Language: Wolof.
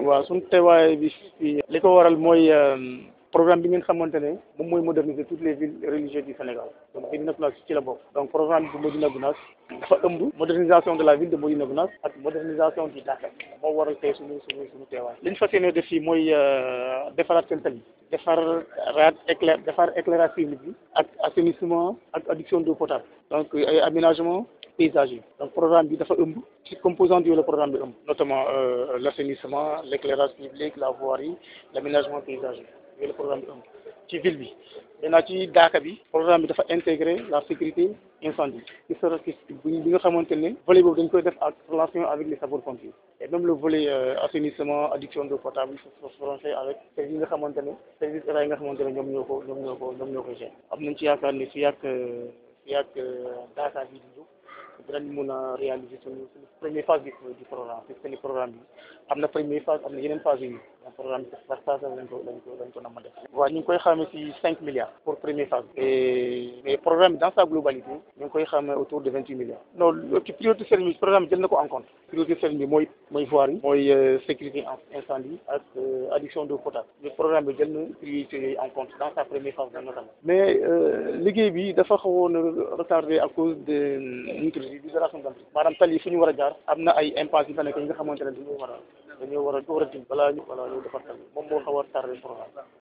waaw suñu teewaay bi fii li ko waral mooy programme bi ngeen xamante ne moom mooy moderniser toutes les villes religieuses du Sénégal donc Médina Gounass ci la bokk donc programme bi bu Médina Gounass dafa ëmb modernisation de la ville de Médina Gounass ak modernisation du Dakar moo waral tey suñu suñu suñu teewaay li ñu fas yéene def fii mooy defaraat seen tali defar raat éclair defar éclairage public bi ak assainissement ak adduction d'eau potable donc ay aménagement paysager donc programme bi dafa ëmb ci composante yooyu la programme bi ëmb notamment l'assainissement l'éclairage public la voirie l'aménagement paysager yooyu la programme bi ëmb ci ville bi maintenant ci daaka bi programme bi dafa intégrer la sécurité incendie ci sera ci bi nga xamante ne volet boobu dañ koy def en relation avec les sapeurs-pompiers et même le volet assainissement adduction d'eau potable il faut fait avec services yi nga xamante ne services état yi nga xamante ne ñoom ñoo ko ñoom ñoo ko ñoom ñoo koy gérer am nañ ci yaakaar ne fii ak fii ak daaka bi di jóg dinañ mun a réaliser suñu suñu première phase bi du programme puisque ni programme bi am na première phase am na yeneen phase yu donc programme bi par phase lañ ko lañ ko lañ ko nama def waaw ñu ngi koy xamee ci cinq milliards pour première phase et mais programme bi dans sa globalité ñu ngi koy xamee autour de vingt huit milliards non ci priorité service programme bi jël na ko en compte priorité service bi mooy mooy voirie mooy sécurité incendie ak adduction d'eau potable le programme bi jël na priorité yooyu en compte dans sa première phase notamment mais liggéey bi dafa xawoon retardé à cause de libération d'entrée maanaam tali yi fu ñu war a jaar am na ay impasse yi fa nekk yi nga xamante ne dañoo war a dañoo war a war a dim balaa ñu balaa ñu defar tali moom moo xaw a tardé programme